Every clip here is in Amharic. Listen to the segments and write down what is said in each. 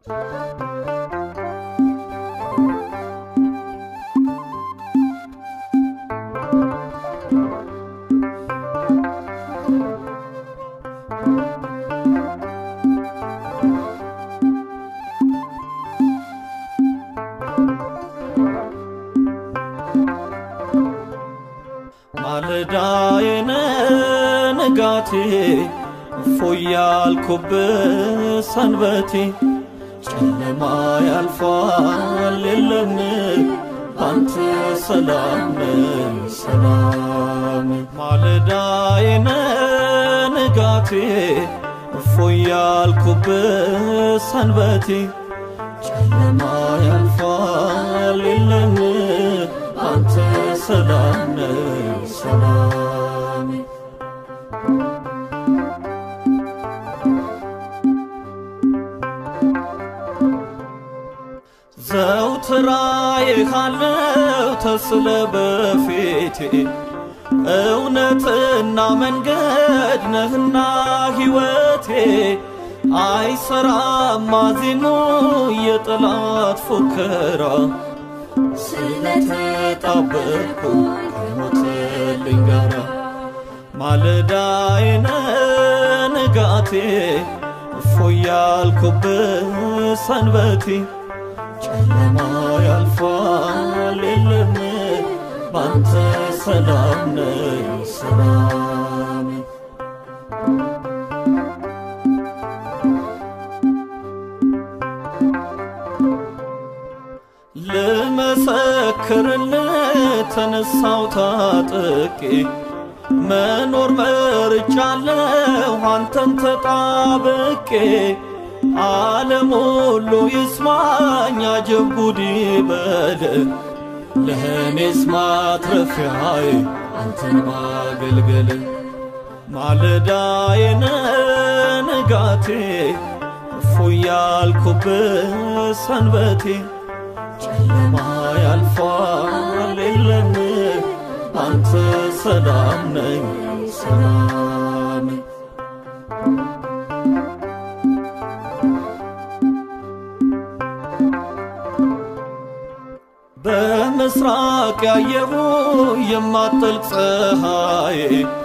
ማለዳዬን ንጋቴ እፎይ ያልኩብህ ሰንበቴ ጨለማ ያልፋል የለም ባንተ ሰላም ሰላም ማለዳዬን ንጋቴ እፎይ ያልኩብህ ሰንበቴ ጨለማ ያልፋል የለም አንተ ሰላም ሰላም ዘውትር አይሃለው ተስለ በፊቴ እውነትና መንገድ ነህና ሕይወቴ አይሰራም ማዜኑ የጠላት ፉከራ ስለተጣበቅኩ ከሞትልኝ ጋራ ማለዳዬን ንጋቴ እፎይ ያልኩብህ ሰንበቴ ጨለማ ያልፋል የለም ባንተ ሰላም ነኝ ሰላም ልመሰክርልህ ተነሳው ታጥቄ መኖር መርጫለሁ አንተን ተጣብቄ ዓለም ሁሉ ይስማኝ አጀብ ጉድ ይበል ለእኔስ ማትረፊያዬ አንተን ማገልገል ማለዳዬን ንጋቴ እፎይ ያልኩብህ ሰንበቴ ጨለማ ያልፋል የለም አንተ ሰላም ነኝ ሰላም በምስራቅ ያየሁ የማጠልቅ ፀሐይ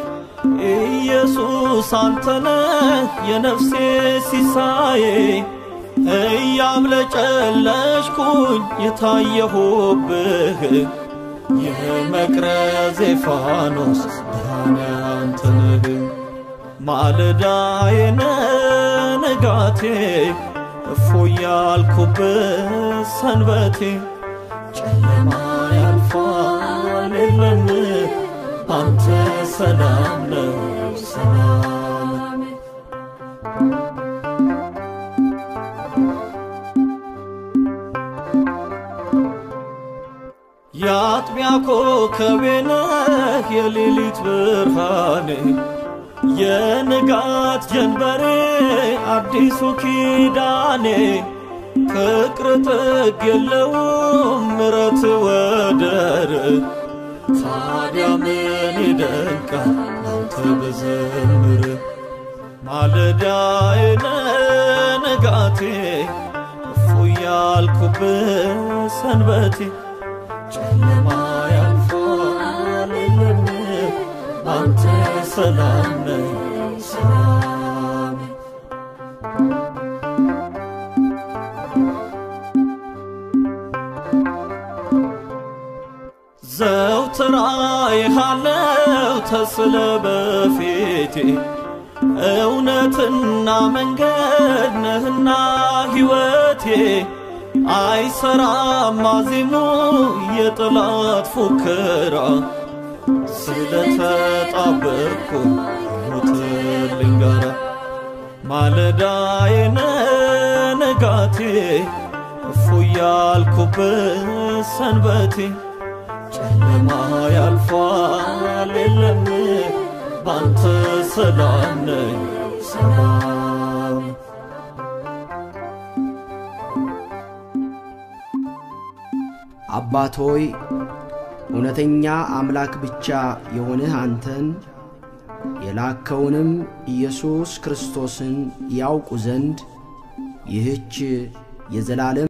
ኢየሱስ አንተነህ የነፍሴ ሲሳዬ እያብለጨለጭኩኝ የታየሁብህ የመቅረዜ ፋኖስ ብርሃን ያንተ ነህ ማለዳዬን ንጋቴ እፎይ ያልኩብህ ሰንበቴ ጨለማ ያልፋል የለም አንተ ሰላም ነው ሰላም የአጥቢያ ኮከቤ ነህ የሌሊት ብርሃኔ የንጋት ጀንበሬ አዲሱ ኪዳኔ ፍቅር ጥግ የለውም ምረት ወደር ታዲያ ምን ይደንቃል አንተ ብዘምር ማለዳዬን ንጋቴ እፎይ ያልኩብህ ሰንበቴ ጨለማ ያልፋል የለም አንተ ሰላም ነህ ሰላም ዘውትር አይሃለው ተስለ በፊቴ እውነትና መንገድ ነህና ሕይወቴ አይሰራም ማዜሙ የጠላት ፉከራ ስለተጣበቅኩ ሞትልኝ ጋራ ማለዳዬን ንጋቴ እፎይ ያልኩብህ ሰንበቴ ጨለማ ያልፋል የለም ባንተ ሰላም ነኝ ሰላም አባት ሆይ እውነተኛ አምላክ ብቻ የሆንህ አንተን የላከውንም ኢየሱስ ክርስቶስን ያውቁ ዘንድ ይህች የዘላለም